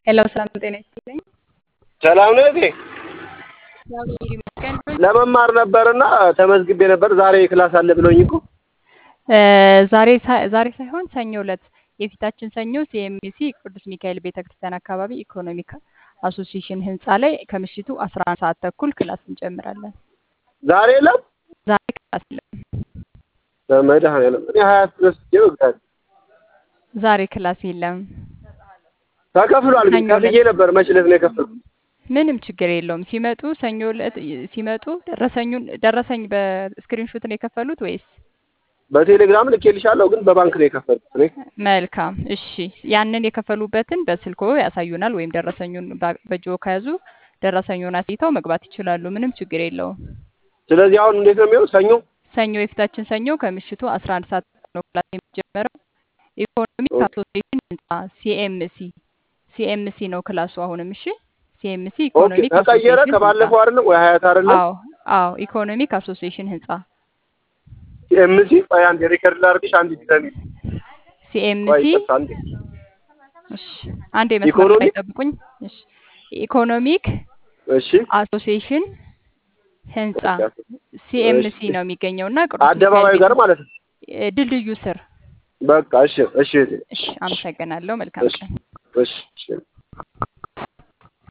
ሄሎ ሰላም ጤና ይስጥልኝ። ሰላም ነው እቴ። እግዚአብሔር ይመስገን። ለመማር ነበርና ተመዝግቤ ነበር። ዛሬ ክላስ አለ ብለውኝ እኮ እ ዛሬ ሳ- ዛሬ ሳይሆን ሰኞ ዕለት የፊታችን ሰኞ ሲኤምሲ ቅዱስ ሚካኤል ቤተክርስቲያን አካባቢ ኢኮኖሚክ አሶሲዬሽን ህንፃ ላይ ከምሽቱ 11 ሰዓት ተኩል ክላስ እንጀምራለን። ዛሬ የለም። ዛሬ ክላስ የለም። በመድኃኒዓለም እኔ ሀያት ድረስ ይወግታል ዛሬ ክላስ የለም። ተከፍሏል። ግን ሰኞ ከፍዬ ዕለት ነበር። መች ዕለት ነው የከፈልኩት? ምንም ችግር የለውም። ሲመጡ ሰኞ ዕለት ሲመጡ ደረሰኙን ደረሰኝ በስክሪንሾት ነው የከፈሉት ወይስ? በቴሌግራም ልኬልሻለሁ፣ ግን በባንክ ነው የከፈልኩት እኔ። መልካም እሺ። ያንን የከፈሉበትን በስልኮ ያሳዩናል፣ ወይም ደረሰኙን በ- በእጅዎ ከያዙ ደረሰኙን አሳይተው መግባት ይችላሉ። ምንም ችግር የለውም። ስለዚህ አሁን እንዴት ነው የሚሆነው? ሰኞ ሰኞ የፊታችን ሰኞ ከምሽቱ 11 ሰዓት ነው ክላስ የሚጀመረው። ኢኮኖሚክ ኦኬ። አሶሲዬሽን ህንፃ ሲኤምሲ ሲኤምሲ ነው ክላሱ አሁንም። እሺ ሲኤምሲ ኦኬ። ኢኮኖሚክ ተቀየረ አሶሲዬሽን ህንፃ። ከባለፈው አይደለም ወይ ሀያት አይደለም? አዎ አዎ፣ ኢኮኖሚክ አሶሲዬሽን ህንፃ ኤምሲ ቆይ አንዴ ሪከርድ ላድርግሽ። አንድ ዲዛይን ቆይ ሲኤምሲ ይቅርታ፣ አንዴ እሺ፣ አንዴ መስመር ላይ ኢኮኖሚክ ጠብቁኝ። እሺ፣ ኢኮኖሚክ እሺ አሶሲዬሽን ህንፃ እሺ ሲኤምሲ ነው የሚገኘው እና ቅዱስ ሚካኤል አደባባዩ ቤተ ጋር ማለት ነው። እ፣ ድልድዩ ስር። በቃ እሺ፣ እሺ እህቴ፣ እሺ፣ አመሰግናለሁ። መልካም እሺ ቀን። እሺ እሺ